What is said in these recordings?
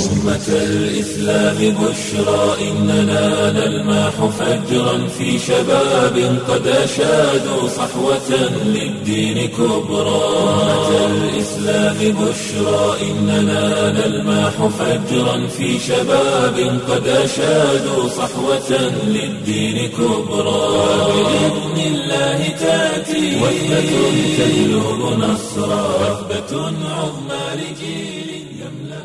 أمة الإسلام بشرى إننا نلمح فجرا في شباب قد أشادوا صحوة للدين كبرى أمة الإسلام بشرى إننا نلمح فجرا في شباب قد أشادوا صحوة للدين كبرى بإذن الله تأتي وثبة تجلب نصرا وثبة عظمى لجيل يملأ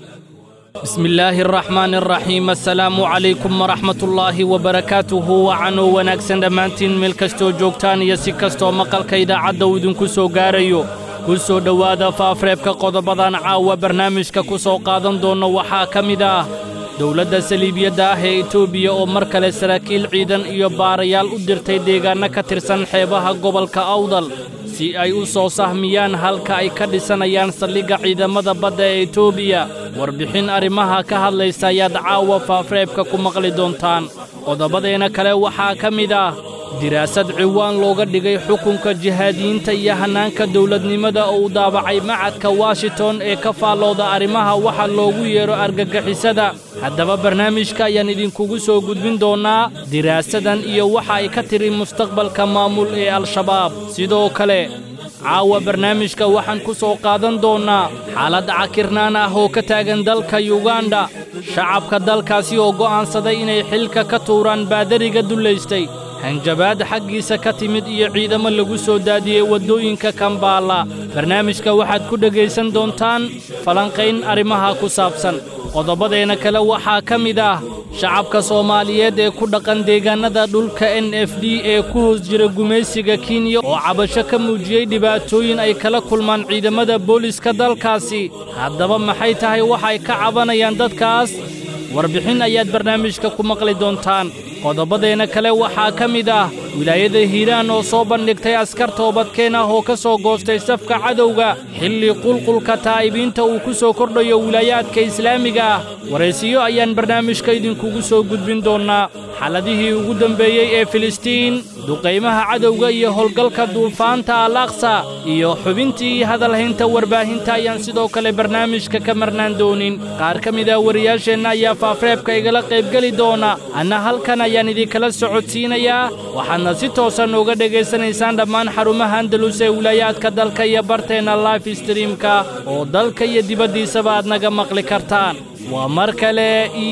بسم الله الرحمن الرحيم السلام عليكم ورحمة الله وبركاته وعنو wanaagsan dhammaantiin meel kastoo joogtaan iyo si kastoo maqalka idaacadda uu idinku soo gaarayo ku soo dhowaada faafreebka qodobadan caawa barnaamijka ku soo qaadan doonno waxaa ka mid ah dowladda saliibiyadda ah ee etoobiya oo mar kale saraakiil ciidan iyo baarayaal u dirtay deegaanno ka tirsan xeebaha gobolka awdal si ay u soo sahmiyaan halka ay ka dhisanayaan saldhigga ciidamada badda ee etoobiya warbixin arrimaha ka hadlaysa ayaad caawa faafreebka ku maqli doontaan qodobadeena kale waxaa ka mid ah diraasad ciwaan looga dhigay xukunka jihaadiyiinta iyo hannaanka dowladnimada oo u daabacay macadka washington ee ka faallooda arrimaha waxa loogu yeedho argagixisada haddaba barnaamijka ayaan idinkugu soo gudbin doonnaa diraasadan iyo waxa ay ka tiri mustaqbalka maamul ee al-shabaab sidoo kale caawa barnaamijka waxaan ku soo qaadan doonnaa xaalad cakirnaan ah oo ka taagan dalka yuganda shacabka dalkaasi oo go'aansaday inay xilka ka tuuraan baadariga dullaystay hanjabaad xaggiisa ka timid iyo ciidamo lagu soo daadiyey waddooyinka kambaala barnaamijka waxaad ku dhegaysan doontaan falanqayn arrimaha ku saabsan qodobadeena kale waxaa ka mid ah shacabka soomaaliyeed ee ku dhaqan deegaannada dhulka n f d ee ku hoos jira gumaysiga kenya oo cabasho ka muujiyey dhibaatooyin ay kala kulmaan ciidamada booliska dalkaasi haddaba maxay tahay waxay ka cabanayaan dadkaas warbixin ayaad barnaamijka ku maqli doontaan qodobadeena kale waxaa ka mid ah wilaayada hiiraan oo soo bandhigtay askar toobadkeen ah oo ka soo goostay safka cadowga xilli qulqulka taa'ibiinta uu ku soo kordhayo wilaayaadka islaamiga ah waraysiyo ayaan barnaamijka idinkugu soo gudbin doonnaa xaladihii ugu dembeeyey ee filistiin duqaymaha cadowga iyo howlgalka duufaanta al aqsa iyo xubintii hadalhaynta warbaahinta ayaan sidoo kale barnaamijka ka marnaan doonin qaar ka mid ah wariyaasheenna ayaa faafreebka igala qaybgeli doona anna halkan ayaan idinkala socodsiinayaa waxaadna si toosan uga dhegaysanaysaan dhammaan xarumaha andalus ee wilaayaadka dalka iyo barteenna life streamka oo dalka iyo dibaddiisaba aad naga maqli kartaan waa mar kale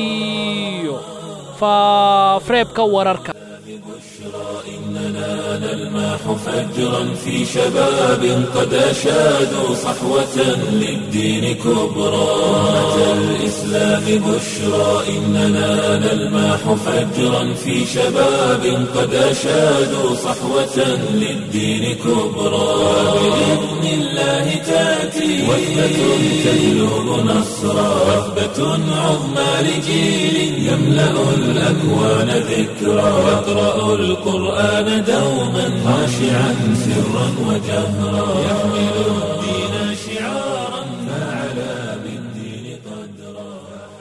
iyo faafreebka wararka إننا نلمح فجرا في شباب قد أشادوا صحوة للدين كبرى أمة الإسلام بشرى إننا نلمح فجرا في شباب قد أشادوا صحوة للدين كبرى بإذن الله تأتي وثبة تجلب نصرا وثبة عظمى لجيل يملأ الأكوان ذكرى يقرأ القرآن دوما خاشعا سرا وجهرا يحمل الدين شعارا فعلى بالدين قدرا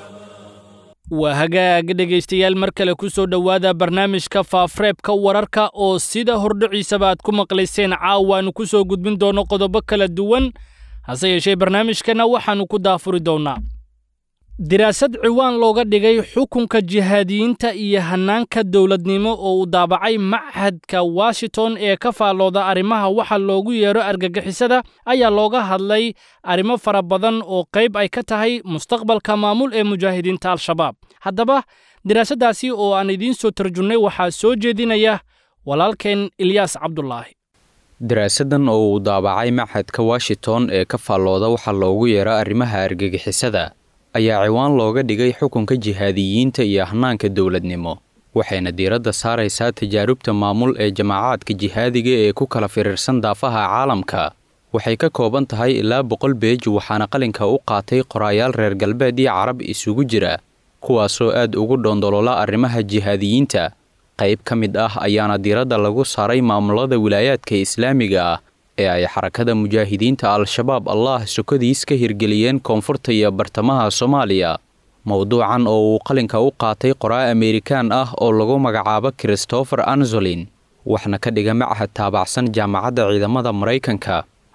waa hagaag dhegaystayaal mar kale ku soo dhowaada barnaamijka faafreebka wararka oo sida hordhiciisaba aad ku maqlayseen caawaannu ku soo gudbin doonno qodobo kala duwan hase yeeshee barnaamijkana waxaannu ku daafuri doonnaa diraasad ciwaan looga dhigay xukunka jihaadiyiinta iyo hannaanka dowladnimo oo uu daabacay machadka washington ee ka faallooda arrimaha waxa loogu yeedho argagixisada ayaa looga hadlay arrimo fara badan oo qayb ay ka tahay mustaqbalka maamul ee mujaahidiinta al-shabaab haddaba diraasaddaasi oo aan idiin soo tarjunnay waxaa soo jeedinaya walaalkeen ilyaas cabdulaahi daraasadan oo uu daabacay machadka washington ee ka faallooda waxa loogu yeedho arrimaha argagixisada ayaa ciwaan looga dhigay xukunka jihaadiyiinta iyo hanaanka dowladnimo waxayna diiradda saaraysaa tajaarubta maamul ee jamaacaadka jihaadiga ee ku kala firiirsan daafaha caalamka waxay ka kooban tahay ilaa boqol beej waxaana qalinka u qaatay qoraayaal reer galbeed iyo carab isugu jira kuwaasoo aad ugu dhoondoloola arrimaha jihaadiyiinta qayb ka mid ah ayaana diiradda lagu saaray maamulada wilaayaadka islaamiga ah ee ay xarakada mujaahidiinta al-shabaab allah sokodiis ka hirgeliyeen koonfurta iyo bartamaha soomaaliya mowduucan oo uu qalinka u qaatay qoraa amerikaan ah oo lagu magacaabo christopher anzolin waxna ka dhiga machad taabacsan jaamacadda ciidamada maraykanka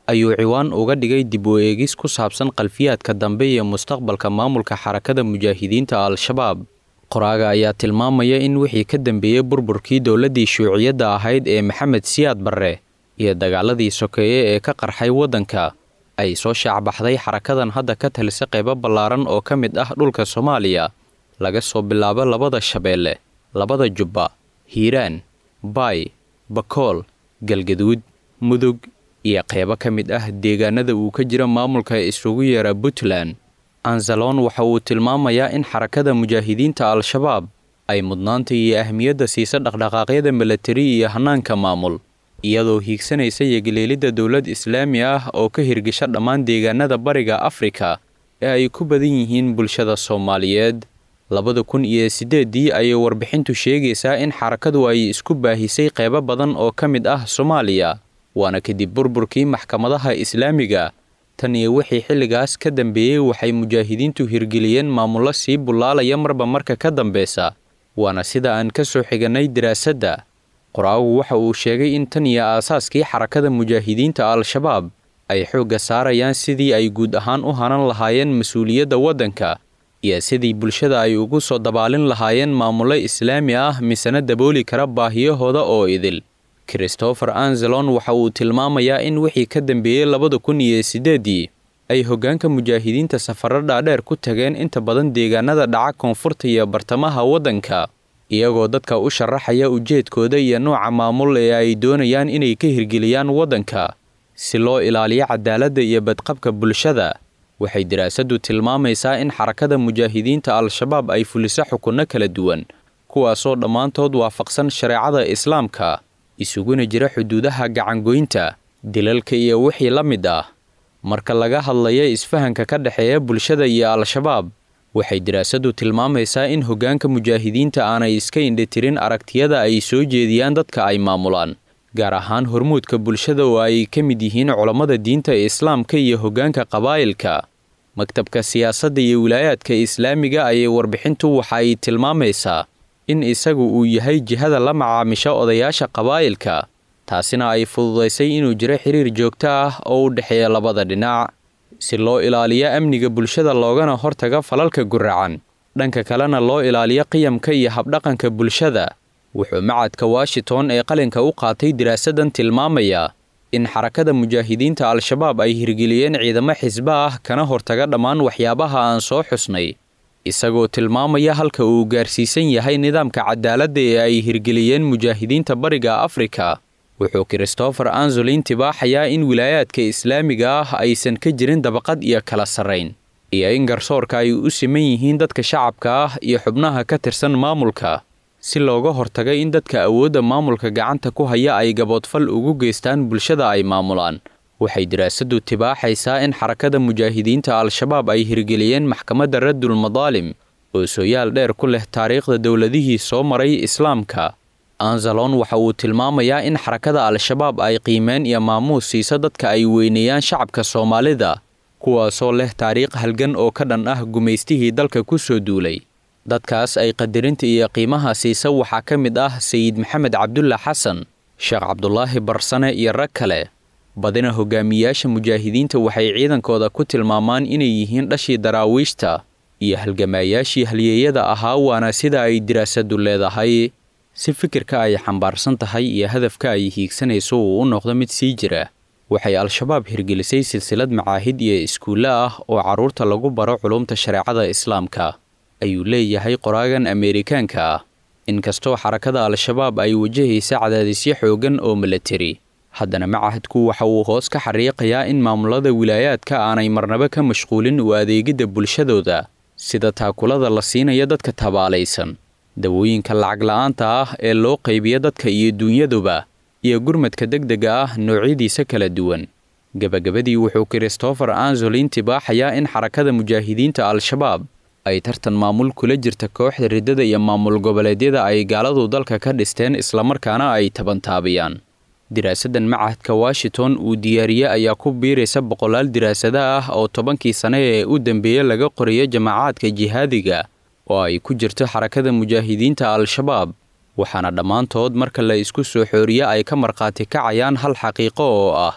ayuu ciwaan uga dhigay dib u eegis ku saabsan qalfiyaadka dambe iyo mustaqbalka maamulka xarakada mujaahidiinta al-shabaab qoraaga ayaa tilmaamaya in wixii ka dambeeyey burburkii dowladdii shuuciyadda ahayd ee maxamed siyaad barre iyo dagaaladii sokeeye ee ka qarxay waddanka ay soo shaacbaxday xarakadan hadda ka talisa qaybo ballaaran oo ka mid ah dhulka soomaaliya laga soo bilaabo labada shabeelle labada jubba hiiraan baay bakool galgaduud mudug iyo qaybo ka mid ah deegaanada uu ka jira maamulka isugu yeera puntland anzalon waxa uu tilmaamayaa in xarakada mujaahidiinta al-shabaab ay mudnaanta iyo ahmiyadda siisa dhaqdhaqaaqyada milatari iyo hannaanka maamul iyadoo hiigsanaysa yegeleelidda dowlad islaami ah oo ka hirgisha dhammaan deegaanada bariga afrika ee ay ku badan yihiin bulshada soomaaliyeed labada kun iyo siddeeddii ayay warbixintu sheegaysaa in xarakadu ay isku baahisay qaybo badan oo ka mid ah soomaaliya waana kadib burburkii maxkamadaha islaamiga tan iyo wixii xilligaas ka dambeeyey waxay mujaahidiintu hirgeliyeen maamullo sii bullaalaya marba marka ka dambeysa waana sida aan ka soo xigannay daraasadda qoraagu waxa uu sheegay in tan iyo aasaaskii xarakada mujaahidiinta al-shabaab ay xoogga saarayaan sidii ay guud ahaan u hanan lahaayeen mas-uuliyadda waddanka iyo sidii bulshada ay ugu soo dabaalin lahaayeen maamullo islaami ah misena dabooli kara baahiyahooda oo idil christopher anzelon waxa uu tilmaamayaa in wixii ka dambeeyey labada kun iyo siddeeddii ay hoggaanka mujaahidiinta safarro dhaadheer ku tageen inta badan deegaanada dhaca koonfurta iyo bartamaha waddanka iyagoo dadka u sharaxaya ujeedkooda iyo nooca maamul ee ay doonayaan inay ka hirgeliyaan waddanka si loo ilaaliyo cadaaladda iyo badqabka bulshada waxay daraasaddu tilmaamaysaa in xarakada mujaahidiinta al-shabaab ay fuliso xukunno kala duwan kuwaasoo dhammaantood waafaqsan shareecada islaamka isuguna jira xuduudaha gacangoynta dilalka iyo wixii la mid ah marka laga hadlaya isfahanka ka dhexeeya bulshada iyo al-shabaab waxay daraasaddu tilmaamaysaa in hoggaanka mujaahidiinta aanay iska indhitirin aragtiyada ay soo jeediyaan dadka ay maamulaan gaar ahaan hormuudka bulshada oo ay ka mid yihiin culammada diinta islaamka iyo hoggaanka qabaa'ilka maktabka siyaasadda iyo wilaayaadka islaamiga ayay warbixintu waxa ay tilmaamaysaa in isagu uu yahay jihada la macaamisha odayaasha qabaa'ilka taasina ay fududaysay inuu jiro xiriir joogto ah oo u dhexeeya labada dhinac si loo ilaaliyo amniga bulshada loogana hortaga falalka guracan dhanka kalena loo ilaaliyo qiyamka iyo habdhaqanka bulshada wuxuu macadka washington ee qalinka u qaatay diraasadan tilmaamayaa in xarakada mujaahidiinta al-shabaab ay hirgeliyeen ciidamo xisbo ah kana hortaga dhammaan waxyaabaha aan soo xusnay isagoo tilmaamaya halka uu gaarsiisan yahay nidaamka cadaaladda ee ay hirgeliyeen mujaahidiinta bariga afrika wuxuu christopher anzolin tibaaxayaa in wilaayaadka islaamiga ah aysan ka jirin dabaqad iyo kala sarrayn iyo in garsoorka ay u siman yihiin dadka shacabka ah iyo xubnaha ka tirsan maamulka si looga hortaga in dadka awoodda maamulka gacanta ku haya ay gaboodfal ugu geystaan bulshada ay maamulaan waxay daraasaddu tibaaxaysaa in xarakada mujaahidiinta al-shabaab ay hirgeliyeen maxkamadda raddul madaalim oo sooyaal dheer ku leh taariikhda dowladihii soo maray islaamka anzalon waxa uu tilmaamayaa in xarakada al-shabaab ay qiimeen iyo maamuus siisa dadka ay weyneeyaan shacabka soomaalida kuwaasoo leh taariikh halgan oo ka dhan ah gumaystihii dalka ku soo duulay dadkaas ay qadarinta iyo qiimaha siisa waxaa ka mid ah sayid maxamed cabdulla xasan sheekh cabdulaahi barsane iyo rag kale badina hogaamiyaasha mujaahidiinta waxay ciidankooda ku tilmaamaan inay yihiin dhashii daraawiishta iyo halgamaayaashii halyeeyada ahaa waana sida ay diraasaddu leedahay si fikirka ay xambaarsan tahay iyo hadafka ay hiigsanayso uu u noqdo mid sii jira waxay al-shabaab hirgelisay silsilad macaahid iyo iskuulle ah oo carruurta lagu baro culumta shareecada islaamka ayuu leeyahay qoraagan ameerikaanka ah inkastoo xarakada al-shabaab ay wajahaysa cadaadisyo xooggan oo milatari haddana macahadku waxa uu hoos ka xariiqayaa in maamulada wilaayaadka aanay marnaba ka mashquulin u adeegidda bulshadooda sida taakulada la siinayo dadka tabaalaysan dawooyinka lacag la-aanta ah ee loo qaybiyo dadka iyo dunyaduba iyo gurmadka degdega ah noocyadiisa kala duwan gebagabadii wuxuu christopher anzolin tibaaxayaa in xarakada mujaahidiinta al-shabaab ay tartan maamul kula jirta kooxda riddada iyo maamul goboleedyada ay gaaladu dalka ka dhisteen islamarkaana ay tabantaabiyaan diraasadan macahadka washington uu diyaariye ayaa ku biiraysa boqolaal diraasada ah oo tobankii sane ee u dambeeyey laga qorayo jamaacaadka jihaadiga oo ay ku jirto xarakada mujaahidiinta al-shabaab waxaana dhammaantood marka la isku soo xooriye ay ka markhaati kacayaan hal xaqiiqo oo ah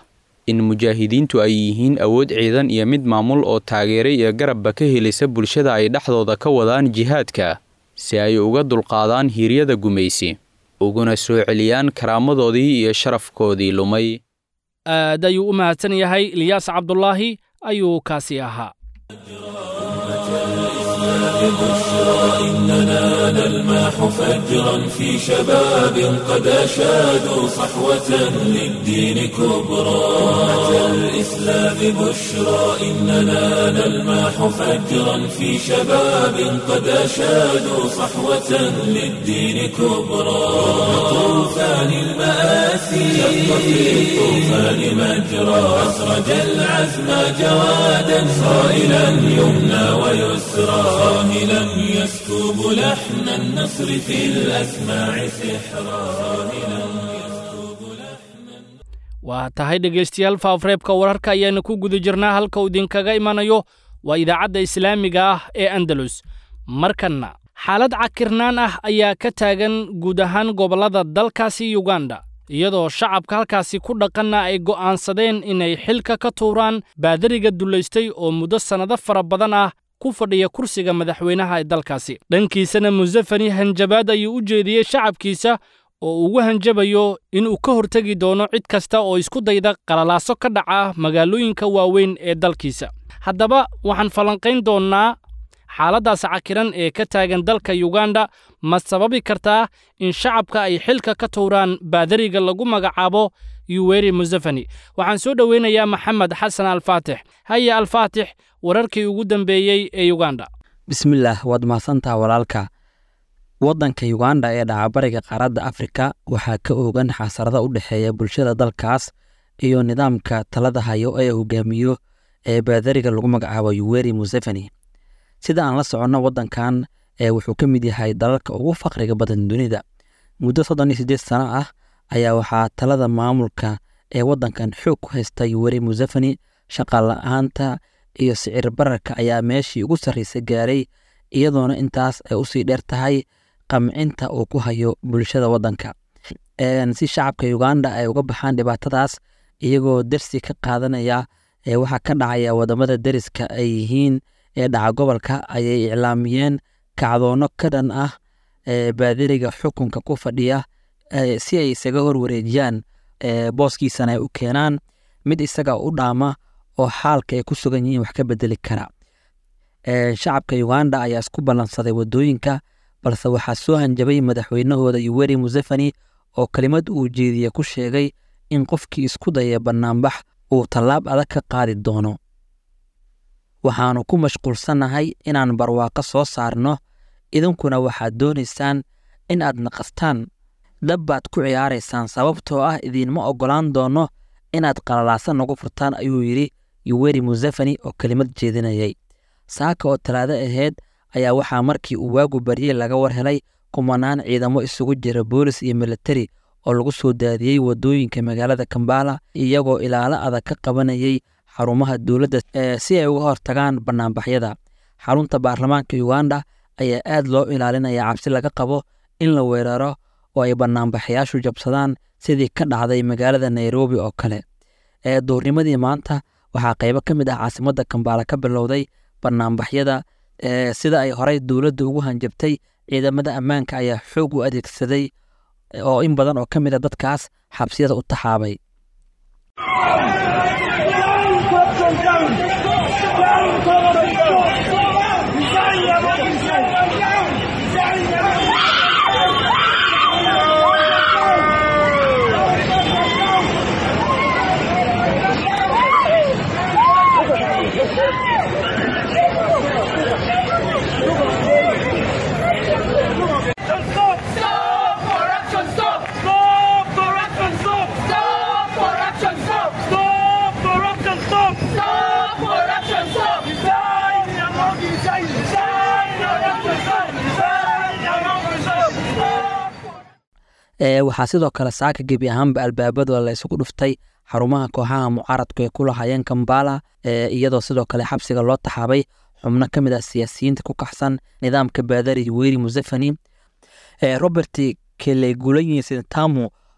in mujaahidiintu ay yihiin awood ciidan iyo mid maamul oo taageere iyo garabba ka helisa bulshada ay dhexdooda ka wadaan jihaadka si ay uga dulqaadaan hiiryada gumaysi uguna soo celiyaan karaamadoodii iyo sharafkoodii lumay aad ayuu u mahadsan yahay ilyaas cabdulaahi ayuu kaasi ahaa بشرى إننا نلمح فجرا في شباب قد أشادوا صحوة للدين كبرى أتى الإسلام بشرى إننا نلمح فجرا في شباب قد أشادوا صحوة للدين كبرى طوفان المآسي شق في الطوفان مجرى أسرج العزم جوادا صائلا يمنى ويسرى صاهلا يسكب لحن النصر في الأسماع سحرا صاهلا يسكب لحن waa tahay dhegaystayaal faafreebka wararka ayaanu ku guda jirnaa halka uu idinkaga imanayo waa idaacadda islaamiga ah ee andalus markanna xaalad cakirnaan ah ayaa ka taagan guud ahaan gobollada dalkaasi yuganda iyadoo shacabka halkaasi ku dhaqanna ay go'aansadeen inay xilka ka tuuraan baadariga dullaystay oo muddo sannado fara badan ah ku fadhiya kursiga madaxweynaha ee dalkaasi dhankiisana musafani hanjabaad ayuu u jeediyey shacabkiisa oo ugu hanjabayo inuu ka hortegi doono cid kasta oo isku dayda qalalaaso ka dhaca magaalooyinka waaweyn ee dalkiisa haddaba waxaan falanqayn doonnaa xaaladdaas cakiran ee ka taagan dalka yuganda ma sababi kartaa in shacabka ay xilka ka tuuraan baadariga lagu magacaabo yuweri musafani waxaan soo dhoweynayaa maxamed xasan alfaatix haya alfaatix wararkii ugu dambeeyey ee yuganda bismillaah waad mahadsantaha walaalka waddanka yuganda ee dhacabariga qaaradda afrika waxaa ka oogan xasarada u dhexeeya bulshada dalkaas iyo nidaamka talada hayo ee hogaamiyo ee baadariga lagu magacaabo yuweri museveni sida aan la soconno waddankan ee wuxuu ka mid yahay dalalka ugu faqriga badan dunida muddo soddon iyo siddeed sano ah ayaa waxaa talada maamulka ee waddankan xoog ku haysta yuweri museveni shaqa la-aanta iyo sicir bararka ayaa meeshii ugu sarraysa gaaray iyadoona intaas ay usii dheer tahay qamcinta uu ku hayo bulshada waddanka si shacabka uganda ay uga baxaan dhibaatadaas iyagoo dersi ka qaadanaya waxaa ka dhacaya wadamada deriska ay yihiin ee dhaca gobolka ayay iclaamiyeen kacdoono ka dhan ah baadiriga xukunka ku fadhiya si ay isaga horwareejiyaan booskiisana ay u keenaan mid isaga u dhaama oo xaalka ay ku sugan yihiin wax ka bedeli kara shacabka uganda ayaa isku ballansaday wadooyinka balse waxaa soo hanjabay madaxweynahooda yuweri museveni oo kelimad uu jeediye ku sheegay in qofkii isku daya bannaanbax uu tallaab adag ka qaadi doono waxaannu ku mashquulsannahay inaan barwaaqo soo saarno idinkuna waxaad doonaysaan in aad naqastaan dab baad ku ciyaaraysaan sababtoo ah idiinma oggolaan doonno inaad qalalaasan nagu furtaan ayuu yidhi yuweri museveni oo kelimad jeedinayay saaka oo talaado ahayd ayaa waxaa markii uu waagu baryey laga war helay kumanaan ciidamo isugu jira boolis iyo militari oo lagu soo daadiyey waddooyinka magaalada kambala iyagoo ilaalo adag ka qabanayay xarumaha dowladda si ay uga hortagaan bannaanbaxyada xarunta baarlamaanka uganda ayaa aad loo ilaalinaya cabsi laga qabo in la weeraro oo ay bannaanbaxayaashu jabsadaan sidii ka dhacday magaalada nairobi oo kale ee duurnimadii maanta waxaa qaybo ka mid ah caasimadda kambaala ka bilowday bannaanbaxyada sida ay horey dowladda ugu hanjabtay ciidamada ammaanka ayaa xoog u adeegsaday oo in badan oo ka mid a dadkaas xabsiyada u taxaabay waxaa sidoo kale saaka gebi ahaanba albaabada la isugu dhuftay xarumaha kooxaha mucaaradku ay ku lahayeen kambala iyadoo sidoo kale xabsiga loo taxaabay xubno ka mid ah siyaasiyiinta ku kaxsan nidaamka baadari weri museveni robert kelegulanyi sintamu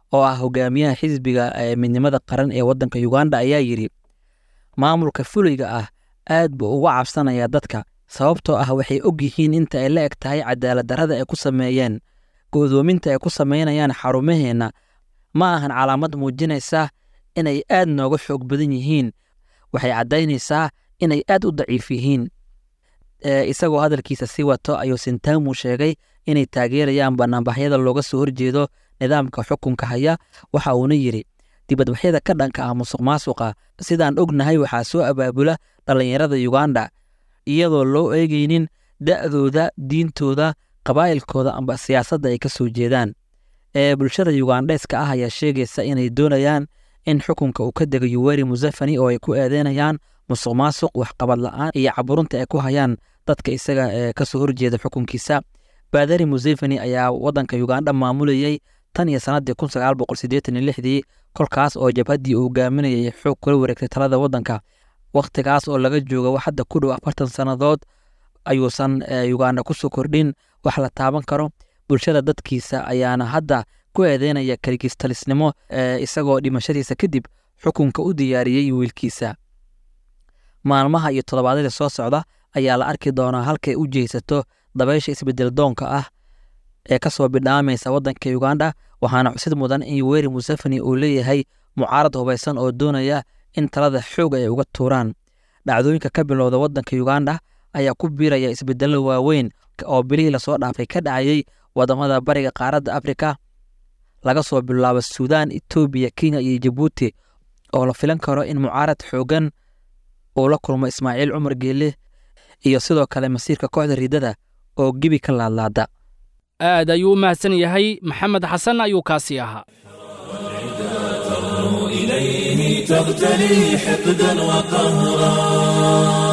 oo ah hogaamiyaha xisbiga ee midnimada qaran ee waddanka uganda ayaa yidhi maamulka fuliga ah aad buu uga cabsanayaa dadka sababtoo ah waxay og yihiin inta ay la eg tahay cadaalad darrada ay ku sameeyeen go'doominta ay ku samaynayaan xarumaheenna ma ahan calaamad muujinaysa inay aad nooga xoog badan yihiin waxay caddaynaysaa inay aad u daciif yihiin isagoo hadalkiisa sii wato ayuu sintamu sheegay inay taageerayaan banaanbaxyada looga soo horjeedo nidaamka xukunka haya waxa uuna yidhi dibadbaxyada ka dhanka ah musuq maasuqa sidaan ognahay waxaa soo abaabula dhallinyarada uganda iyadoo loo eegaynin da'dooda diintooda qabaa'ilkooda amba siyaasadda ay ka soo jeedaan ee bulshada yugandheeska ah ayaa sheegaysa inay doonayaan in xukunka uu ka dego yuweri musafani oo ay ku eedeynayaan musuq maasuq waxqabad la'aan iyo caburunta ay ku hayaan dadka isaga ee ka soo horjeeda xukunkiisa baadari museveni ayaa waddanka uganda maamulayey tan iyo sannaddii kun sagaal boqol siddeetan iyo lixdii kolkaas oo jabhaddii uu hogaaminayay xoog kula wareegtay talada waddanka wakhtigaas oo laga jooga hadda ku dhow afartan sannadood ayuusan uganda ku soo kordhin wax la taaban karo bulshada dadkiisa ayaana hadda ku eedeynaya kaligistalisnimo isagoo dhimashadiisa kadib xukunka u diyaariyey wiilkiisa maalmaha iyo toddobaadyada soo socda ayaa la arki doonaa halkay u jeysato dabaysha isbedel doonka ah ee ka soo bidhaamaysa waddanka uganda waxaana xusid mudan in yuweri museveni uu leeyahay mucaarad hubaysan oo doonaya in talada xoog ay uga tuuraan dhacdooyinka ka bilowda waddanka uganda ayaa ku biiraya isbedello waaweyn oo bilihii lasoo dhaafay ka dhacayey wadamada bariga qaaradda afrika laga soo bilaabo suudaan etoobiya kenya iyo jabuuti oo la filan karo in mucaarad xoogan uu la kulmo ismaaciil cumar geelle iyo sidoo kale masiirka kooxda riidada oo gebi ka laadlaada aad ayuu u mahadsan yahay maxamed xasan ayuu kaasii ahaa إليه تغتلي حقدا وقهرا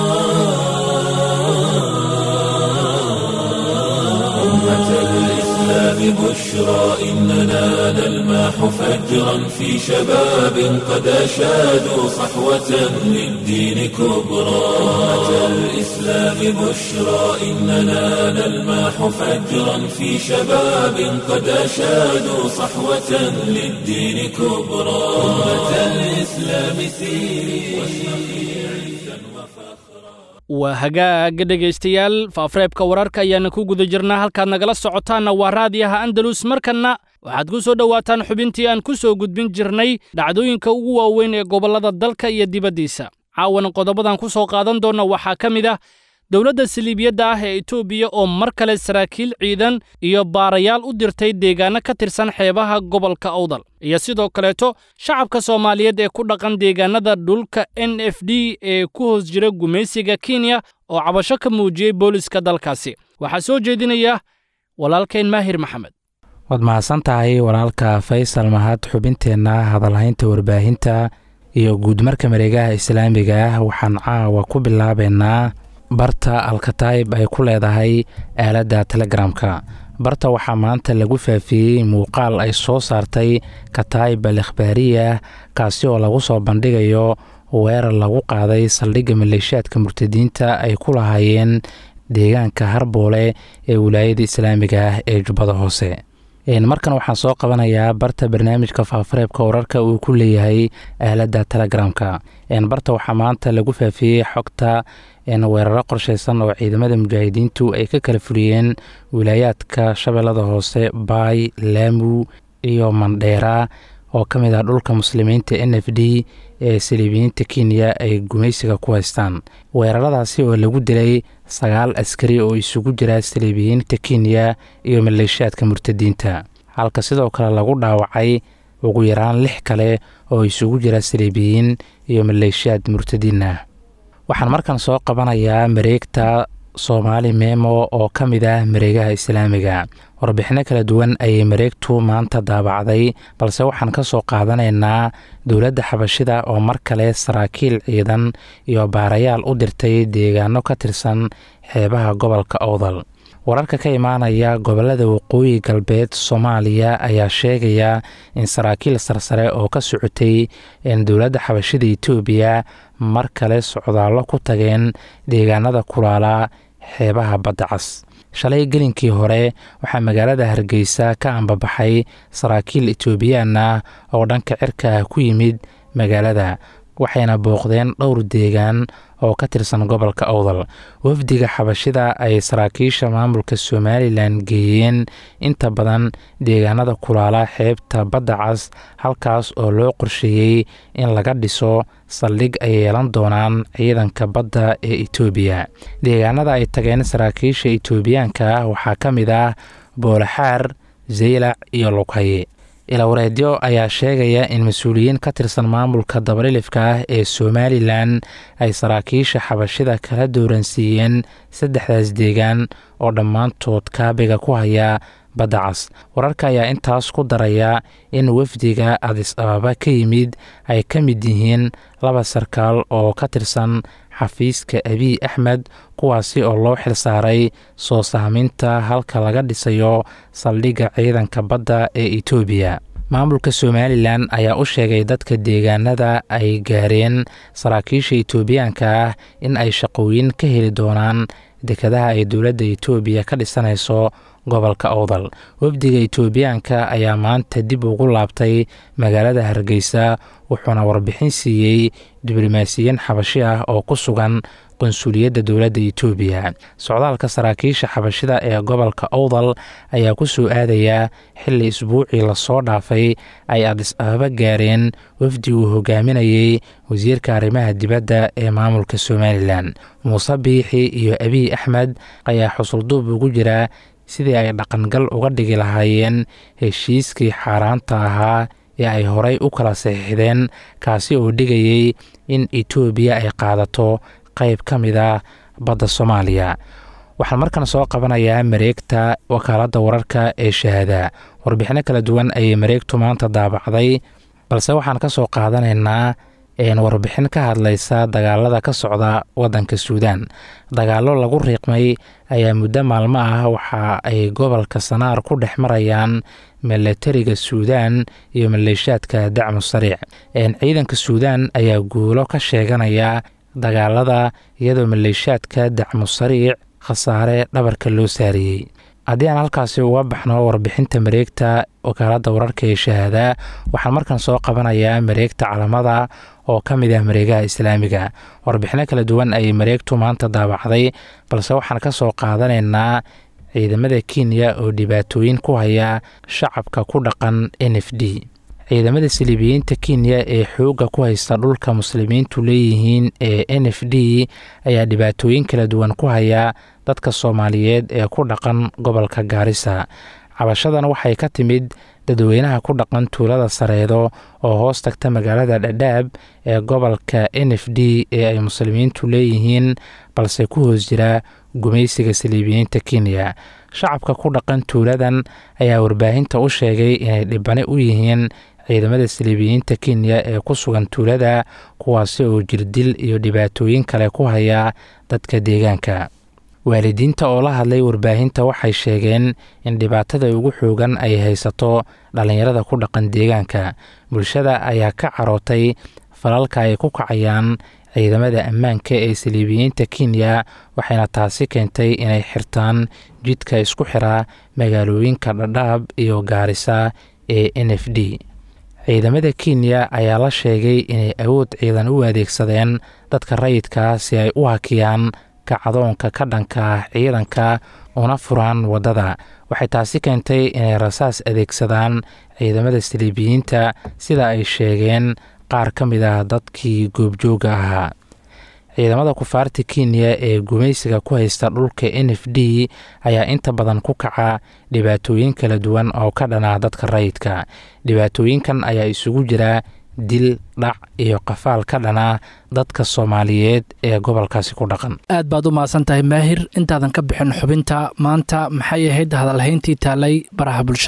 أمة الإسلام بشرى إننا نلمح فجرا في شباب قد أشادوا صحوة للدين كبرى أمة الإسلام بشرى إننا نلمح فجرا في شباب قد أشادوا صحوة للدين كبرى أمة الإسلام سيري waa hagaaga dhegaystayaal faafareebka wararka ayaana ku guda jirnaa halkaad nagala socotaanna waa raadiyaha andalus markanna waxaad ku soo dhowaataan xubintii aan ku soo gudbin jirnay dhacdooyinka ugu waaweyn ee gobollada dalka iyo dibaddiisa caawana qodobadan ku soo qaadan doonna waxaa ka mid ah dowladda saliibiyadda ah ee etoobiya oo mar kale saraakiil ciidan iyo baarayaal u dirtay deegaanno ka tirsan xeebaha gobolka awdal iyo sidoo kaleeto shacabka soomaaliyeed ee ku dhaqan deegaannada dhulka n f d ee ku hoos jira gumaysiga kenya oo cabasho ka muujiyey booliska dalkaasi waxaa soo jeedinaya walaalkeen maahir maxamed waad mahadsan tahay walaalka faysal mahad xubinteenna hadalhaynta warbaahinta iyo guudmarka mareegaha islaamiga ah waxaan caawa ku bilaabaynaa barta alkataib ay ku leedahay aaladda telegramka barta waxaa maanta lagu faafiyey muuqaal ay soo saartay kataib al ikhbaariya kaasi oo lagu soo bandhigayo weerar lagu qaaday saldhigga maleeshiyaadka murtadiinta ay ku lahaayeen deegaanka harboole ee wilaayada islaamiga ah ee jubbada hoose markan waxaan soo qabanayaa barta barnaamijka faafareebka wararka uu ku leeyahay aaladda telegramka barta waxaa maanta lagu faafiyey xogta weeraro qorsheysan oo ciidamada mujaahidiintu ay ka kala fuliyeen wilaayaadka shabeellada hoose baay laamu iyo mandheera oo ka mid ah dhulka muslimiinta n f d ee saliibiyiinta kenya ay gumaysiga ku haystaan weeraradaasi oo lagu dilay sagaal askari oo isugu jira saliibiyiinta kenya iyo maleeshiyaadka murtadiinta halka sidoo kale lagu dhaawacay ugu yaraan lix kale oo isugu jira saliibiyiin iyo maleeshiyaad murtadiin ah waxaan markan soo qabanayaa mareegta soomaali memo oo ka mid ah mareegaha islaamiga warbixino kala duwan ayay mareegtu maanta daabacday balse waxaan ka soo qaadanaynaa dowladda xabashida oo mar kale saraakiil ciidan iyo baarayaal u dirtay deegaano ka tirsan xeebaha gobolka owdal wararka ka imaanaya gobolada waqooyi galbeed soomaaliya ayaa sheegaya in saraakiil sarsare oo ka socotay dowladda xabashida etoobiya mar kale socdaallo ku tageen deegaanada kulaala xeebaha badda cas shalay gelinkii hore waxaa magaalada hargeysa ka ambabaxay saraakiil etoobiyaan ah oo dhanka cirka ku yimid magaalada waxayna booqdeen dhowr deegaan oo ka tirsan gobolka owdal wafdiga xabashida ay saraakiisha maamulka somalilan geeyeen inta badan deegaanada kulaala xeebta badda cas halkaas oo loo qorsheeyey in laga dhiso saldhig ay yeelan doonaan ciidanka badda ee etoobiya deegaanada ay tageen saraakiisha etoobiyaanka ah waxaa ka mid ah boolaxaar zeylac iyo lughaye ilawareedyo ayaa sheegaya in mas-uuliyiin ka tirsan maamulka dabalilifka ah ee somalilan ay saraakiisha xabashida kala dooransiiyeen saddexdaas deegaan oo dhammaantood kaabiga ku haya badda cas wararka ayaa intaas ku daraya in wafdiga adis ababa ka yimid ay ka mid yihiin laba sarkaal oo ka tirsan xafiiska abiy axmed kuwaasi oo loo xilsaaray soo sahminta halka laga dhisayo saldhigga ciidanka badda ee etoobiya maamulka somalilan ayaa u sheegay dadka deegaanada ay gaareen saraakiisha etoobiyaanka ah in ay shaqooyin ka heli doonaan dekadaha ay dowladda etoobiya ka dhisanayso gobolka owdal wafdiga etoobiyaanka ayaa maanta dib ugu laabtay magaalada hargeysa wuxuuna warbixin siiyey diblomaasiyiin xabashi ah oo ku sugan qonsuliyadda dowladda etoobiya socdaalka saraakiisha xabashida ee gobolka owdal ayaa ku soo aadayaa xilli isbuucii lasoo dhaafay ay adis ababa gaareen wafdi uu hogaaminayey wasiirka arrimaha dibadda ee maamulka somalilan muuse biixi iyo abiy axmed ayaa xusulduub ugu jira sidii ay dhaqangal uga dhigi lahaayeen heshiiskii xaaraanta ahaa ee ay horey u kala saxiixdeen kaasi oo dhigayey in etoobiya ay qaadato qayb ka mid ah badda soomaaliya waxaan markan soo qabanayaa mareegta wakaaladda wararka ee shahaada warbixino kala duwan ayay mareegtu maanta daabacday balse waxaan ka soo qaadanaynaa warbixin ka hadlaysa dagaalada ka socda waddanka suudaan dagaallo lagu riiqmay ayaa muddo maalmo ah waxa ay gobolka sanaar ku dhex marayaan milatariga suudaan iyo maleeshaadka dacmu sariic ciidanka suudaan ayaa guulo ka sheeganaya dagaalada iyadoo maleeshaadka dacmu sariic khasaare dhabarka loo saariyey haddii aan halkaasi uga baxno warbixinta mareegta wakaaladda wararka ee shahaada waxaan markan soo qabanayaa mareegta calamada oo ka mid ah mareegaha islaamiga warbixino kala duwan ayay mareegtu maanta daabacday balse waxaan ka soo qaadanaynaa ciidamada kenya oo dhibaatooyin ku haya shacabka ku dhaqan n f d ciidamada saliibiyiinta kenya ee xoogga ku haysta dhulka muslimiintu leeyihiin ee n f d ayaa dhibaatooyin kala duwan ku haya dadka soomaaliyeed ee ku dhaqan gobolka gaarisa cabashadan waxay ka timid dadweynaha ku dhaqan tuulada sareedo oo hoos tagta magaalada dhadhaab ee gobolka n f d ee ay muslimiintu leeyihiin balse ku hoos jira gumaysiga saliibiyiinta kenya shacabka ku dhaqan tuuladan ayaa warbaahinta u sheegay inay dhibane u yihiin ciidamada saliibiyiinta kenya ee ku sugan tuulada kuwaasi oo jirdil iyo dhibaatooyin kale ku haya dadka deegaanka waalidiinta oo la hadlay warbaahinta waxay sheegeen in dhibaatada ugu xoogan ay haysato dhallinyarada ku dhaqan deegaanka bulshada ayaa ka carootay falalka ay ku kacayaan ciidamada ammaanka ee saliibiyiinta kenya waxayna taasi keentay inay xirtaan jidka isku xira magaalooyinka dhadhaab iyo gaarisa ee n f d ciidamada kenya ayaa la sheegay inay awood ciidan u adeegsadeen dadka rayidka si ay u hakiyaan kacdoonka ka dhanka ah ciidanka una furaan waddada waxay taasi keentay inay rasaas adeegsadaan ciidamada saliibiyiinta sida ay sheegeen qaar ka mid ah dadkii goobjooga ahaa ciidamada kufaarta kenya ee gumaysiga ku haysta dhulka n f d ayaa inta badan ku kaca dhibaatooyin kala duwan oo ka dhana dadka rayidka dhibaatooyinkan ayaa isugu jira dil dhac iyo qafaal ka dhana dadka soomaaliyeed ee gobolkaasi ku dhaqan aad baad u mahadsan tahay maahir intaadan ka bixin xubinta maanta maxay ahayd hadalhayntii taalay baraha bulshada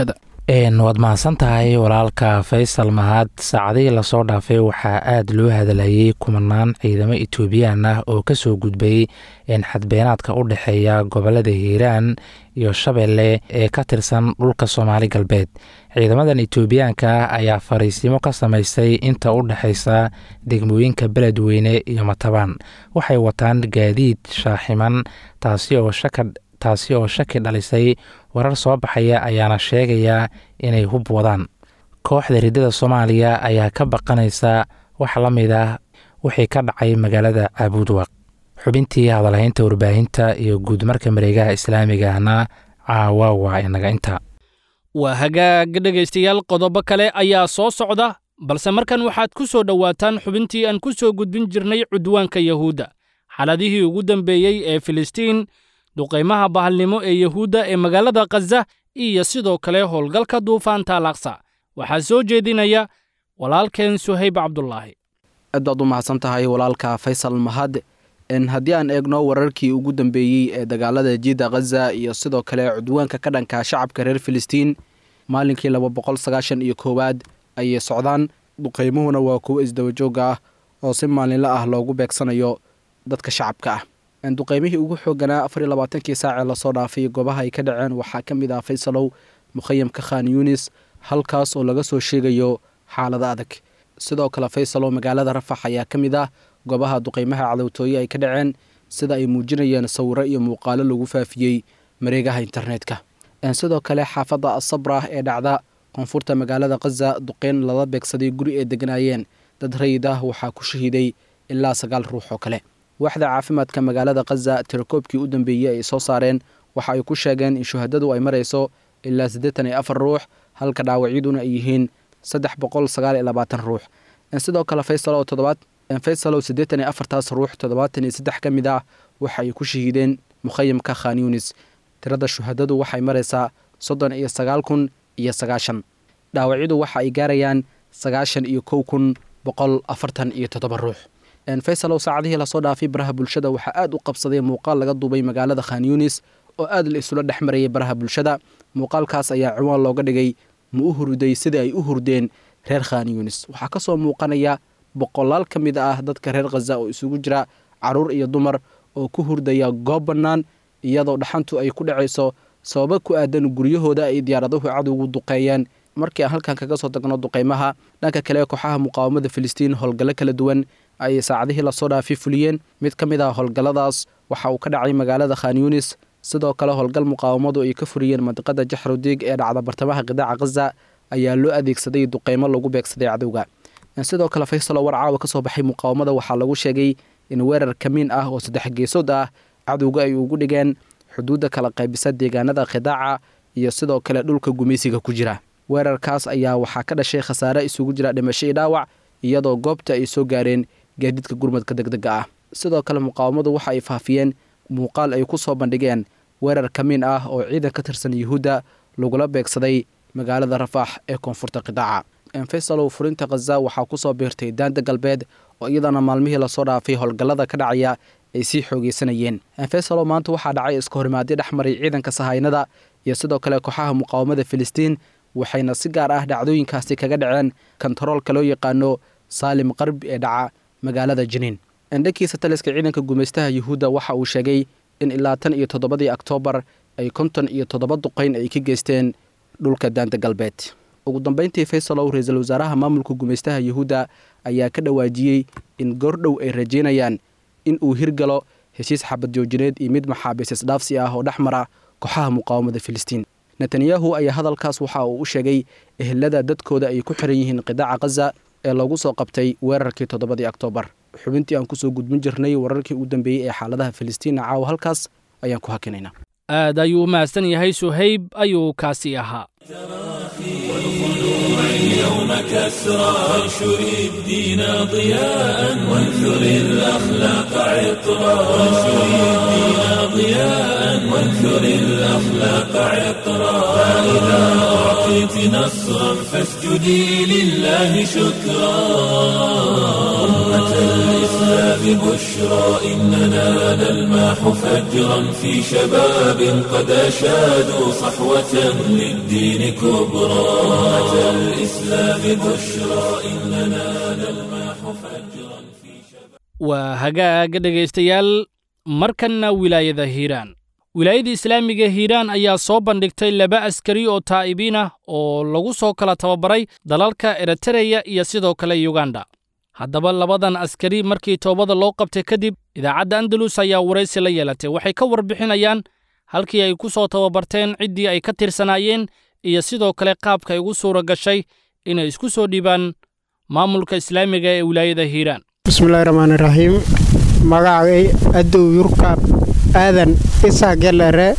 waad mahadsan tahay walaalka faysal mahad saacadihii lasoo dhaafay waxaa aada loo hadlayay kumanaan ciidamo etoobiyaan ah oo kasoo gudbay xadbeenaadka u dhexeeya gobolada hiiraan iyo shabeelle ee ka tirsan dhulka soomaali galbeed ciidamadan etoobiyaanka ah ayaa fariisimo ka samaystay inta u dhexeysa degmooyinka beledweyne iyo matabaan waxay wataan gaadiid shaaximan taasi oo shaka taasi oo shaki dhalisay warar soo baxaya ayaana sheegaya inay hub wadaan kooxda riddada soomaaliya ayaa ka baqanaysa wax la mid ah wixii ka dhacay magaalada caabuudwaq xubintii hadalhaynta warbaahinta iyo guudmarka mareegaha islaamigahna caawa waa inaga inta waa hagaag dhegaystayaal qodobo kale ayaa soo socda balse markan waxaad ku soo dhowaataan xubintii aan ku soo gudbin jirnay cudwaanka yahuudda xaladihii ugu dambeeyey ee filistiin duqaymaha bahalnimo ee yahuudda ee magaalada khaza iyo sidoo kale howlgalka duufaanta alaqsa waxaa soo jeedinaya walaalkeen suhayb cabdulaahi aad baad u mahadsan tahay walaalka faysal mahad haddii aan eegno wararkii ugu dambeeyey ee dagaalada jiidda khaza iyo sidoo kale cudwaanka ka dhanka shacabka reer filistiin maalinkii laba boqol sagaashan iyo koowaad ayay socdaan duqaymuhuna waa kuwo isdabajooga ah oo si maalinla ah loogu beegsanayo dadka shacabka ah duqaymihii ugu xooganaa afar iyo labaatankii saacee lasoo dhaafay goobaha ay ka dhaceen waxaa ka mid ah faysalow mukhayamka khan yunis halkaas oo laga soo sheegayo xaalado adag sidoo kale faysalow magaalada rafax ayaa ka mid ah goobaha duqaymaha cadowtooye ay ka dhaceen sida ay muujinayeen sawiro iyo muuqaalo lagu faafiyey mareegaha internetka sidoo kale xaafadda asabra ee dhacda koonfurta magaalada khaza duqeyn lala beegsaday guri ay deganaayeen dad rayid ah waxaa ku shahiiday ilaa sagaal ruux oo kale waaxda caafimaadka magaalada khaza tirakoobkii u dambeeyey ay soo saareen waxa ay ku sheegeen in shuhadadu ay marayso ilaa siddeetan iyo afar ruux halka dhaawacyaduna ay yihiin saddex boqol sagaal iyo labaatan ruux sidoo kale faysal oo toddobaad faysalow siddeetan iyo afartaas ruux toddobaatan iyo saddex ka mid ah waxa ay ku shahiideen mukhayamka khan yunis tirada shuhadadu waxay maraysaa soddon iyo sagaal kun iyo sagaashan dhaawacyadu waxa ay gaarayaan sagaashan iyo kow kun boqol afartan iyo toddoba ruux faysalow saacadihii lasoo dhaafay baraha bulshada waxaa aad u qabsaday muuqaal laga duubay magaalada khan yunis oo aad la isula dhex marayay baraha bulshada muuqaalkaas ayaa ciwaan looga dhigay ma u hurday sidai ay u hurdeen reer khan yunis waxaa ka soo muuqanaya boqolaal ka mid ah dadka reer khaza oo isugu jira caruur iyo dumar oo ku hurdaya goob bannaan iyadoo dhaxantu ay ku dhacayso sababo ku aadan guryahooda ay diyaaraduhu cadowgu duqeeyeen markii aan halkan kaga soo tagno duqaymaha dhanka kale kooxaha muqaawamada filistiin howlgallo kala duwan ayay saacadihii lasoo dhaafay fuliyeen mid ka mid ah howlgalladaas waxa uu ka dhacay magaalada khan yunis sidoo kale howlgal muqaawamadu ay ka furiyeen mandiqada jaxrudiig ee dhacda bartamaha qidaaca khaza ayaa loo adeegsaday duqaymo lagu beegsaday cadowga sidoo kale faysalo war caawa ka soo baxay muqaawamada waxaa lagu sheegay in weerar kamiin ah oo saddex geesood ah cadowga ay ugu dhigeen xuduudda kala qaybisa deegaanada khidaaca iyo sidoo kale dhulka gumaysiga ku jira weerarkaas ayaa waxaa ka dhashay khasaare isugu jira dhimasho iyo dhaawac iyadoo goobta ay soo gaareen gaadiidka gurmadka degdega ah sidoo kale muqaawamadu waxa ay faafiyeen muuqaal ay ku soo bandhigeen weerar kamiin ah oo ciidan ka tirsan yuhuudda lagula beegsaday magaalada rafaax ee koonfurta qidaaca faysalow furinta khaza waxaa ku soo biirtay daanta galbeed oo iyadana maalmihii lasoo dhaafay howlgallada ka dhacaya ay sii xoogeysanayeen faysalow maanta waxaa dhacay iska horimaadyo dhex maray ciidanka sahaynada iyo sidoo kale kooxaha muqaawamada filistiin waxayna si gaar ah dhacdooyinkaasi kaga dhaceen kontaroolka loo yaqaano saalim qarb ee dhaca magaalada jiniin dhankiisa taliska ciidanka gumaystaha yuhuudda waxa uu sheegay in ilaa tan iyo toddobadii oktoobar ay konton iyo toddoba duqayn ay ka geysteen dhulka daanta galbeed ugu dambeyntii faysalow ra-iisul wasaaraha maamulka gumaystaha yuhuudda ayaa ka dhawaajiyey in goordhow ay rajeynayaan in uu hirgalo heshiis xabad joojineed iyo mid maxaabiis isdhaafsi ah oo dhex mara kooxaha muqaawamada filistiin netanyahu ayaa hadalkaas waxa uu u sheegay ehelada dadkooda ay ku xiran yihiin qidaaca khaza ee lagu soo qabtay weerarkii toddobadii oktoobar xubintii aan kusoo gudbin jirnay wararkii ugu dambeeyey ee xaaladaha filistiina caawa halkaas ayaan ku hakinaynaa aad ayuu u mahadsan yahay suhayb ayuu kaasi ahaa اليوم كسرى وانشر الدين ضياء وانثر الأخلاق عطرا وانشر الدين ضياء وانثر الأخلاق عطرا فإذا أعطيت نصرا فاسجدي لله شكرا أمة الإسلام بشرى إننا نلمح فجرا في شباب قد أشادوا صحوة للدين كبرى أمة الإسلام بشرى إننا نلمح فجرا في شباب waa hagaaga dhegaystayaal markanna wilaayada hiiraan wilaayada islaamiga hiiraan ayaa soo bandhigtay laba askari oo taa'ibiin ah oo lagu soo kala tababaray dalalka eritareya iyo sidoo kale yuganda haddaba labadan askari markii toobada loo qabtay kadib idaacadda andalus ayaa waraysi la yeelatay waxay ka warbixinayaan halkii ay ku soo tababarteen ciddii ay ka tirsanaayeen iyo sidoo kale qaabka ay ugu suura gashay inay isku soo dhiibaan maamulka islaamiga ee wilaayada hiiraan bismillahi raxmaani raxiim magacay adow yurkaab aadan isaa gelere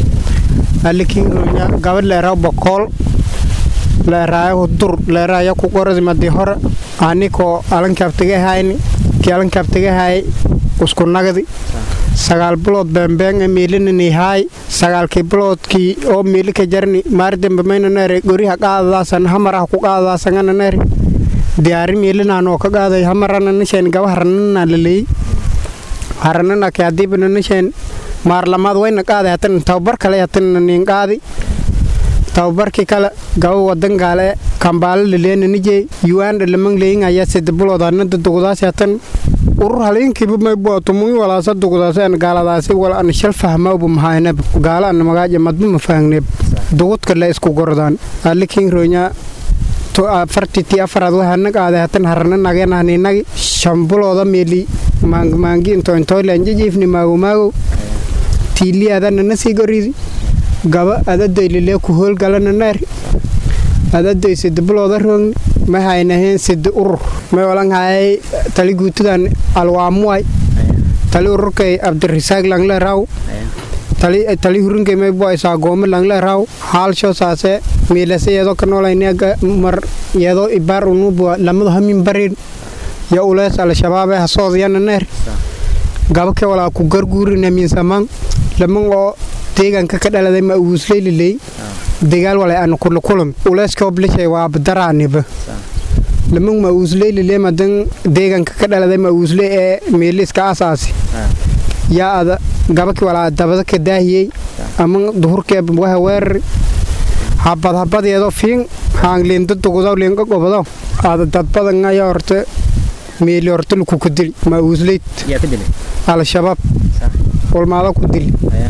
alikironya gabadh leeraw bokool leeraayahu dur leeraaya ku qoradi madi hore anikoo alankaabtagahayni kii alankaabtagahay usku nagdi sagaal bilood beembeenge miilinanihaay sagaalkii biloodkii oo miilika jarni maardembe maynanere goriha qaadadaasan hamaraha ku qaadadaasangananere diyaari miilinanoo ka qaaday hamarana nisheen gaba haranana laleey haranana ke hadiibana nisheen maarlamaad wayna qaaday hatan tababar kale hatanna niin qaadi tababarkii kale gaba wadan gaale kambaalo laleena nijey yuanda lamang leyin ayaa sida bilood anada dugdaasi hatan urur haliinkiiba maybuwa tumuyi walaasa dugdaasi an gaaladaasi wala an shal fahmawba mahayneb gaala an magaaja madba ma fahangneb dugudka le isku gordaan alikin ronya afartitii afaraad waxaana qaaday hatan harana nagenahninagi shambulooda meeli maangmaangi intointoylanjijiifni maagomaagow tiiliyaadana nasii goridi gaba adadoylile ku hoolgalana naari adadoy sida bilooda roogni ma haynaheen sida urur may olanhayay tali guutidan alwaamuway tali ururkay abdirisaag langleeraw tali hurinkay maybuay saagoomo langleeraw haalsho saase miilase yeedoo ka noolayneega mar yeedoo ibaar unuubua lamadu hamin barin ya ulees al-shabaabee hasoodiyana neer gabake walaa ku garguurina miinsamaan laman oo deegaanka ka dhaladay ma uusleyliley degaal walay ana kulukulum uleeskoo blishay waa badaraaniba laman ma uusleylile madan deegaanka ka dhaladay ma uusle ee miiliska asaasi yaa ada gabaki walaa dabada ka daahiyey ama duhurkee waha weerari habad habadeedo fiin haangliinda dugudaw liinka gobodaw aada dadbadan ayaa horte meeli horte lukuku dili ma uusleyd al-shabaab ulmaada ku dili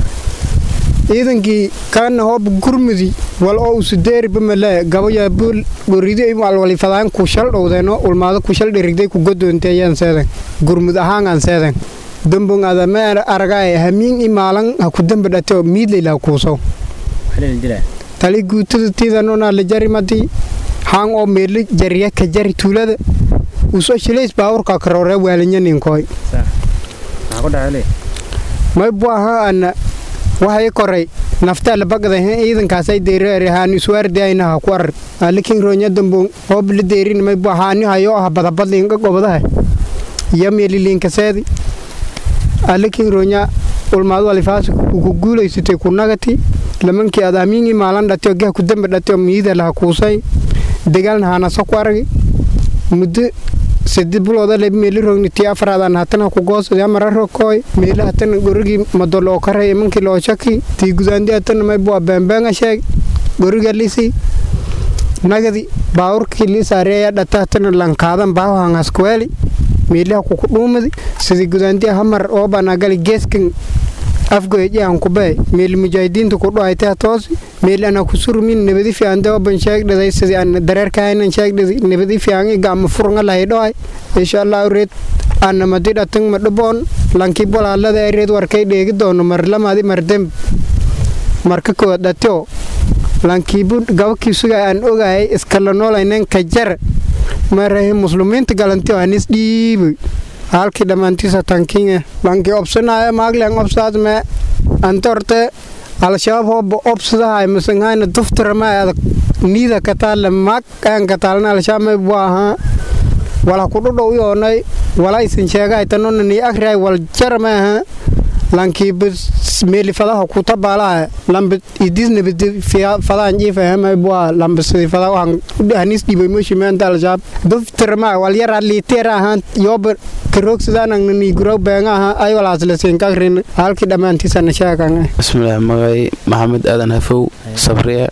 ciidankii kaana hoob gurmudi wal oo usudeeriba male gabaya buul goridi walwalifadaan ku shal dhowdeeno ulmaada ku shal dhirigday ku godoonteeyaan seedan gurmud ahaangaan seedan dambon ada ma aragaay hamiin i maalan ha ku damba dhateo miidlayla kuusow tali guutada tiidanona la jari madi haan oo meeli jariya ka jari tuulada usoo shilays baawurka karoore waalinyaninkoy may bu ahaa ana waxay koray naftaa labagdahe ciidankaasay deyreere haani iswaardiayna ha ku arar alikin roonya dambon hoob la deyrin may bu haani hayo ah badabadliinka gobadaha iyo meeliliinkaseedi alikin roonya ulmaadu alifaasi ku guulaysatay ku nagati lamankii aad amiingi maalan dhateo gah ku damba dhateo miida laha kuusay dagaalna haanasa ku aragi muddo sadi bilooda le meeli rogni tii afraadaan hatana ku goosadi amara rokooy meeli hatana gorigii madol oo karay imankii loo shaki tii gudaandi hatana may bua beembeanga sheeg goriga lisi nagadi baawurkii liisaareeya dhata hatana lankaadan baawahan haskuweeli meeliha kuku dhuumadi sidii gudaandi hamar oobanagali geeskan afgoyjihan kubee meeli mujaahidiinta ku dhuhaytay hatoosi meeli ana kusurmin nabadi fiande oban sheegdhaday sidii ana dareerkahaynan sheegdhadi nabadi fian igama furnga lahay dhohay insha allah reed ana madi dhatang madhaboon lankii bolaalada reed warkay dheegi doono marlamadi mardemb marka koowaad dhateo lankiibu gabakii sugaa aan ogaayay iskala noolaynen ka jara marahe muslimiinta galantio anis dhiibay halkii dhammaantiisa tankiinga lankii obsanaayo maaglen obsaad me ante horte al-shabaab hooba obsadahay masangayna duftarama adag niida kataale mag aan kataalna al-shabaab may buu ahaa wala kudhodhow yoonay walaysan sheegahay tanona ni agray wal jarama aha lankiiba meelifadaha kutabaalaha lamba idisnabadi fadaan jiifahama bua lamba sidi fada waxaan hanis dhibay mooshimaanta al-shabaab duftarama wal yara liiteer ahaan yooba karoogsadaanan ni guraw beenga aha ay walaaslasiin kagrin halkii dhammaantiisana sheegan bismillaah magay maxamed aadan hafow sabriya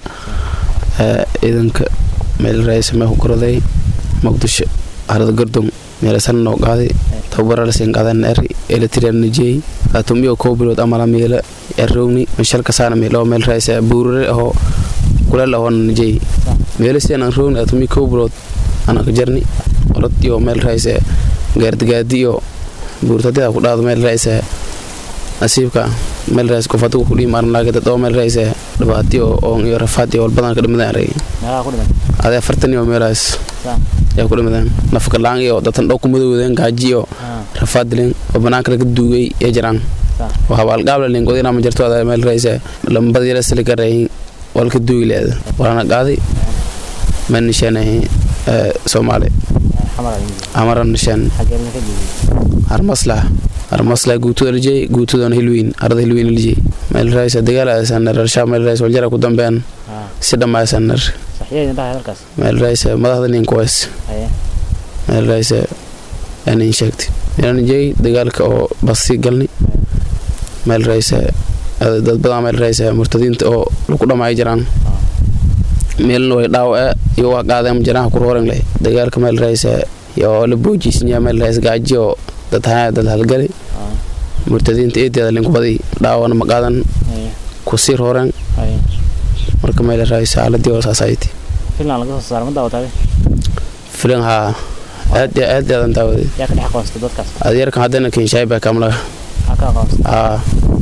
ciidanka meel raaysamee ku koraday muqdisho harada gardon meelasan noo qaaday tababaralasiin qaadan eri eletrian najey atumbiyo kow bilood amala meela errowni mishalka saana meelo meel raaysa buurare ahoo kuleel ahoona najey meelasiin aan rowni atumi kow bilood anaka jarni orod iyo meel raaysa gaardigaadi iyo buurtadida ku dhaado meel raaysa nasiibka meel raaysa kufadigu kudhii marnaagada doo meel raaysa dhibaatiyo oon iyo rafaad iyo walbadan ka dhimadaan arey adee afartan iyo meelaas yaa ku dhimadaan nafkalaan iyo datan dhow ku madowdeen gaaji iyo rafaad dileen oo banaanka laga duugay ee jiraan oo habaalgaabla lingodina ma jirto adaa meel raaysa lambada yala sali garayin walka duugi leeda walana qaaday meel nishaanahay soomaali amaran nishaan harmaslah harmaslah guutuda lijey guutudana hilwiin arada hilwiin lijey meel raaysa dagaalasanar arshaa meel raaysa waljara ku dambean si dhammaasanar meel raaysa madaxda ninkuways meel raaysa anin sheegtay meelan jey dagaalka oo basi galni meel raaysa dad badan meel raaysa murtadiinta oo lagu dhamaayo jiraan meelna way dhaawace iyo waa qaadeen jaraha ku rooran leh dagaalka meel raaysa iyo la boojisnya meel raaysa gaaji oo dad haya dad halgali murtadiinta eedeeda linkubadi dhaawana ma qaadan ku sii rooreen marka meel raaysa xaaladii oo saasayti filan haa aad aad aadan daawaday adeerkan haddana kinshaay beekamlaga haa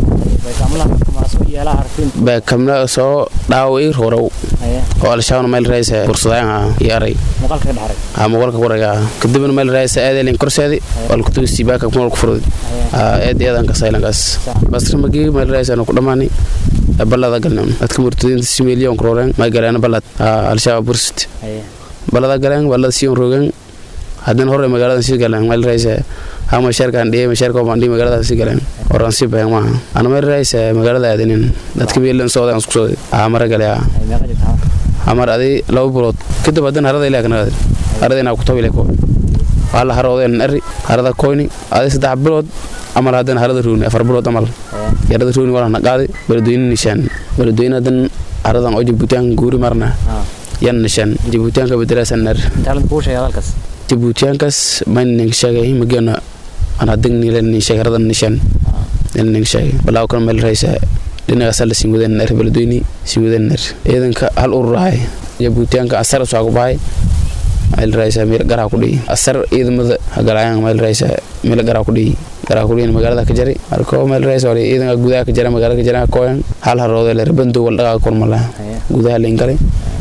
beekamla soo dhaaway roorow oo al-shabaabna meel raaysa fursadaan haa iyo aray haa muuqaalka kuraga kadibna meel raaysa aadeelin korseedi walkutugi siibaaka kumal ku furdi haa eed eedan ka saylankaas basri magii meel raaysa ku dhamaani balada galna dadka murtadiinta si milyan rooreen may galeen balad haa al-shabaab bursit balada galeen balada sii roogeen haddana hore magaalada sii galeen meel raaysa haa mashaarkaan dhiyay mashaarka baan dhiyay magaalada sii galeen oran sii bayan maaha ana meel raaysa magaalada aadanin dadka milan soodan isku soo haa mara gale haa hamar adi laba bilood kadib haddana harada ilaa kanagad harada inaa ku tabi leko waa la haroodeen eri harada koyni adi saddex bilood amal haddana harada ruuni afar bilood amal yarada ruuni waa na qaaday baladweyne nishaan baladweyne hadan haradan oo jibuutiyaanka guuri marna yan nishaan jibuutiyaanka bedelaasan ner jibuutiyaankaas maynin sheegay mageena aan hadagnilen sheegay haradan nishaan nin sheegay balaa kan meel raysa dhinacaasa la siin wadeen ner baladweyne siin wadeen ner ciidanka hal urur ahay jibuutiyaanka asar soo ku bahay meel raysa meel garaa ku dhihi asar ciidamada hagalaayaan meel raysa meel garaa ku dhihi garaa ku dhihi magaalada ka jari marka meel raysa wali ciidanka gudaha ka jara magaalada ka jara kooyan hal haroode le rabando wal dhagaa kormala gudaha leen galay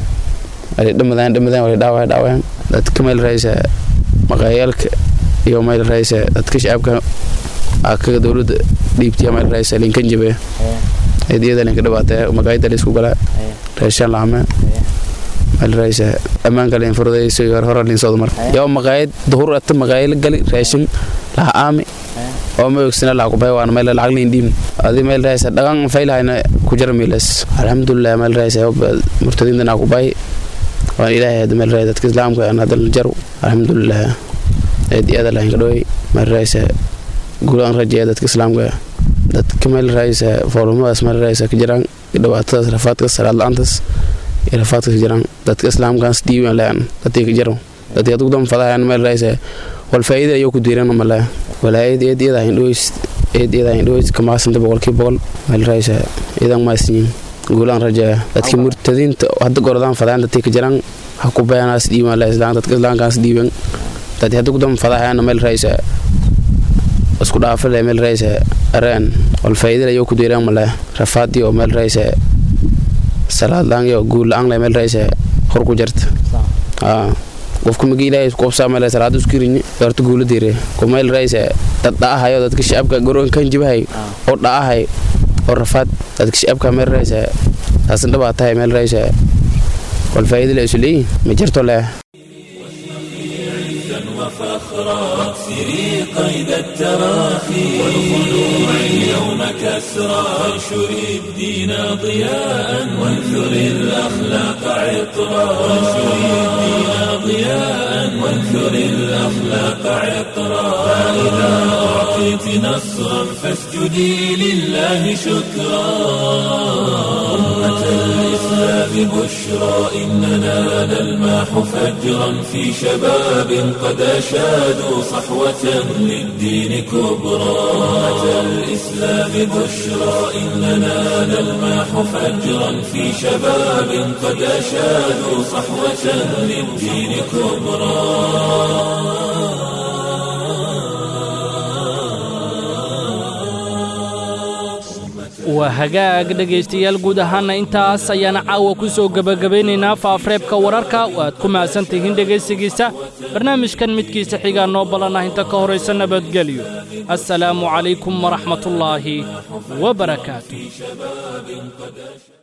wali dhamadaan dhamadaan wali dhaawaa dhaawaan dadka meel raysa maqaayaalka iyo meel raysa dadka shacabka akaga dowladda dhiibtiya meel raysa linkan jabe eedyada linka dhibaatee maqaayada la isku galaa reeshaan laame meel raysa ammaanka leen furdayso iyo hore lin soo mar yaa maqaayad duhur ata maqaayad gali raashin laha aami oo ma ogsina laha kubay waan meel lacag liin dhiim adi meel raysa dhagan faylahayna ku jara miilas alxamdulilah meel raysa murtadiinta naa kubay waan ilaahay hada meel raysa dadka islaamka aan hadal jaru alxamdulilah eed iyada lahayn kadhowey meel raysa guulaan rajeeya dadka islaamka dadka meel raysa foolumadaas meel raysa ka jiraan dhibaatadaas rafaadkaas salaad la-aantaas iyo rafaadkaas ka jiraan dadka islaamkaas diiwan lean dadkii ka jiro dadkii adugu dan fadahayan meel raysa wal faa'iida ayuu ku diiran male walaayad eed iyada hayn dhoweys eed iyada hayn dhoweys kamaasanta boqolkii boqol meel raysa iyadan maasinyin guulaan rajeeya dadka murtadiinta hadda gorodaan fadahayan dadkii ka jiraan ha ku bayanaas diiwan le islaan dadka islaamkaas diiwan dadkii hadda gudan fadahayan meel raysa isku dhaafale meel raysa areen wal faa'iida ayuu ku diiran male rafaadii oo meel raysa salaad la-aan iyo guul la-aan le meel raysa hor ku jirta qofka magi ilaahay qofsaa meel salaad isku riñi horta guula diire ko meel raysa dad dhaahayo dadka shacabka garoon kan jibahay oo dhaahay oo rafaad dadka shacabka meel raysa taasan dhabaatahay meel raysa wal faa'iido la isu leeyihin ma jirto leh وفخرا واكسري قيد التراخي والخلوع اليوم كسرا وانشري الدين ضياء وانثري الأخلاق عطرا وانشري الدين ضياء وانثري الأخلاق عطرا فإذا أعطيت نصرا فاسجدي لله شكرا أمة الإسلام بشرى إننا نلماح فجرا في شباب قد أشادوا صحوة للدين كبرى أمة الإسلام بشرى إننا نلماح فجرا في شباب قد أشادوا صحوة للدين كبرى waa hagaag dhegaystayaal guud ahaanna intaas ayaana caawa ku soo gebagabaynaynaa faafreebka wararka waad ku mahadsan tihiin dhegaysigiisa barnaamijkan midkiisa xigaa noo ballanah inta ka horaysa nabadgelyo assalaamu calaykum waraxmatullaahi wa barakaatu